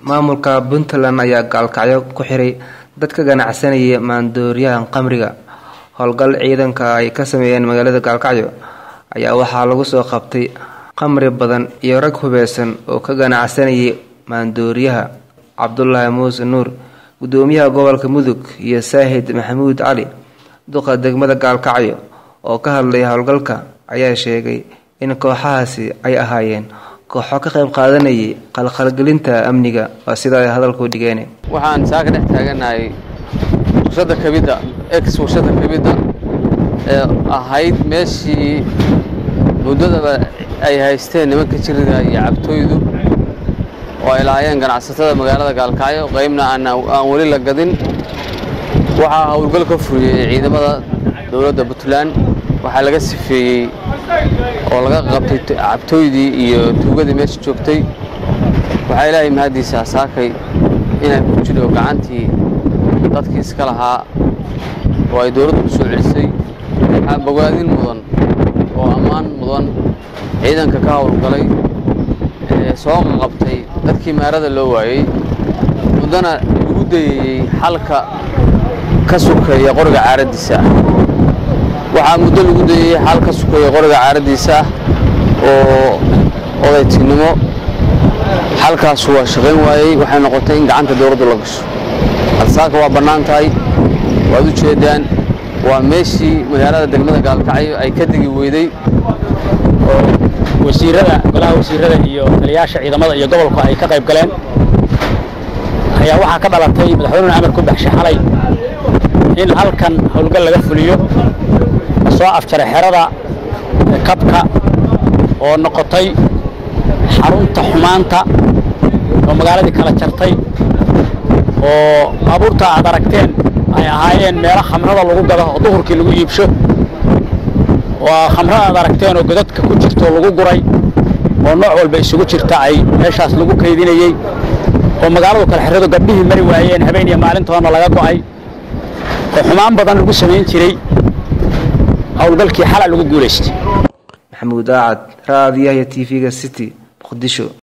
maamulka puntland ayaa gaalkacyo ku xiray dad ka ganacsanaya maandooriyahan qamriga howlgal ciidanka ay ka sameeyeen magaalada gaalkacyo ayaa waxaa lagu soo qabtay qamri badan iyo rag hubeysan oo ka ganacsanayay maandooriyaha cabdulaahi muuse nuur gudoomiyaha gobolka mudug iyo saahid maxamuud cali duqa degmada gaalkacyo oo ka hadlay howlgalka ayaa sheegay in kooxahaasi ay ahaayeen kooxo ka qayb qaadanayay qalqalgelinta amniga waa sida ay hadalku dhigeen waxaan saa ka dhex taaganahay warshada kabidda ex warshada kabidda ee ahayd meeshii muddadaba ay haysteen nimanka jiriga iyo cabtooydu oo ay lahaayeen ganacsatada magaalada gaalkacyo qaybna aan weli la gadin waxaa howlgal ka furiyey ciidamada dowladda puntland waxaa laga sifeeyey oo laga qabtay cabtooydii iyo tuugadii meesha joogtay waxaa ilaahay mahaddiisa saakay inay ku jidho gacantii dadkii iska lahaa oo ay dowladdu ku soo celisay waxaa bogaadin mudan oo ammaan mudan ciidanka ka howlgalay ee soo qabtay dadkii maarada loo waayey muddana lagu dayayey xalka ka sukeeya qoriga caaraddiisa ah waxaa muddo lagu dayey xal ka sukeeya qoriga caaraddiisa ah oo odaytinimo xalkaasu waa shaqayn waayey waxay noqotay in gacanta dowladdu la gasho halsaaka waa bannaan tahay waad u jeedaan waa meeshii magaalada degmada gaalkacyo ay ka degi weyday oo wasiirada golaha wasiirada iyo taliyaasha ciidamada iyo gobolku ay ka qayb galeen ayaa waxaa ka dhalatay madaxweynuhu amar ku baxshay xalay in halkan howlgal laga fuliyo soo afjaray xerada kabka oo noqotay xarunta xumaanta oo magaaladii kala jartay oo baabuurta aad aragteen ay ahaayeen meelo khamrada lagu gado oo duhurkii lagu iibsho oo khamrada aad aragteen oo godadka ku jirto lagu guray oo nooc walba isugu jirta ay meeshaas lagu kaydinayey oo magaaladu kala xirado gabdhihii mari waayeen habeen iyo maalintoona laga go'ay oo xumaan badan lagu samayn jiray howlgalkii xala lagu guulaystay maxamuud aacad raadiyaha t v-ga city muqdisho